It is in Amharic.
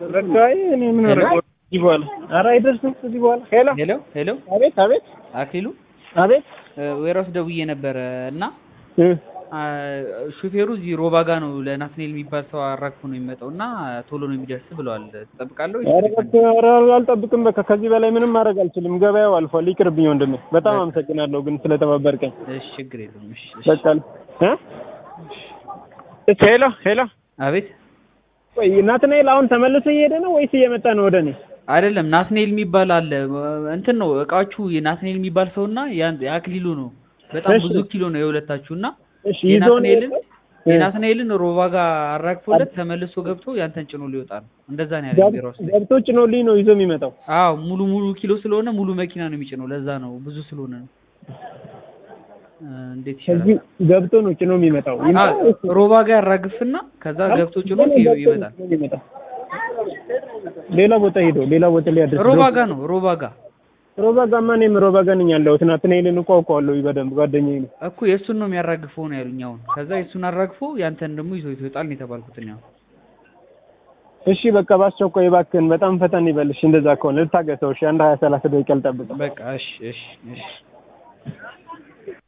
በቃ እኔ ምን አደረገው እዚህ በኋላ ኧረ አይደርስም እዚህ በኋላ ሄሎ ሄሎ ሄሎ አቤት አቤት አክሊሉ አቤት ወይራስ ደውዬ ነበረ እና እ አ፣ ሹፌሩ እዚህ ሮባ ጋ ነው ለናትናኤል የሚባል ሰው አራግፎ ነው የሚመጣው እና ቶሎ ነው የሚደርስ ብለዋል። ትጠብቃለህ ወይስ ኧረ እንዴት ነው? በቃ ኧረ አልጠብቅም በቃ ከዚህ በላይ ምንም ማድረግ አልችልም ገበያው አልፏል ይቅርብኝ ወንድሜ በጣም አመሰግናለሁ ግን ስለተባበርከኝ እሺ ችግር የለውም። እሺ እሺ። በቃ እ እሺ ሄሎ ሄሎ አቤት ቆይ ናትናኤል አሁን ተመልሶ እየሄደ ነው ወይስ እየመጣ ነው ወደ እኔ አይደለም ናትናኤል የሚባል አለ እንትን ነው እቃዎቹ የናትናኤል የሚባል ሰው እና ያን- የአክሊሉ ነው። በጣም እሺ። ብዙ ኪሎ ነው የሁለታችሁ እና እሺ ይዞ ነው የናትናኤልን የመጣው? የናትናኤልን ሮባ ጋር አራግፎለት ተመልሶ ገብቶ ያንተን ጭኖ ሊወጣ ነው። እንደዛ ነው ያለኝ ገብ- ቢሮ ውስጥ። ገብቶ ጭኖልኝ ነው ይዞ የሚመጣው አዎ ሙሉ ሙሉ ኪሎ ስለሆነ ሙሉ መኪና ነው የሚጭነው። ለዛ ነው ብዙ ስለሆነ ነው። እ፣ እንዴት ይሻላል? ከዚህ ገብቶ ነው ጭኖ የሚመጣው አ፣ ይምጣ ወይስ- ሮባ ጋር ያራግፍና ከዛ ገብቶ ጭኖ ይ- ይመጣል። ይመጣል ሌላ ቦታ ሄዶ ሌላ ቦታ ሊያደርስ ሮባ ጋር ነው ሮባ ጋር ሮባ ጋማ እኔም ሮባ ጋር ነኝ ያለሁት ናትናኤልን እኮ አውቀዋለሁ በደንብ ጓደኛዬ ነው እኮ የእሱን ነው የሚያራግፈው ነው ያሉኝ። አሁን ከዛ የእሱን አራግፎ ያንተን ደግሞ ይዞ ይወጣል ነው የተባልኩት እኔ አሁን። እሺ በቃ በአስቸኳይ እባክህን በጣም ፈጠን ይበልሽ እንደዛ ከሆነ ልታገሰው እሺ አንድ ሀያ ሰላሳ ደቂቃ ልጠብቅ በቃ እሺ እሺ እሺ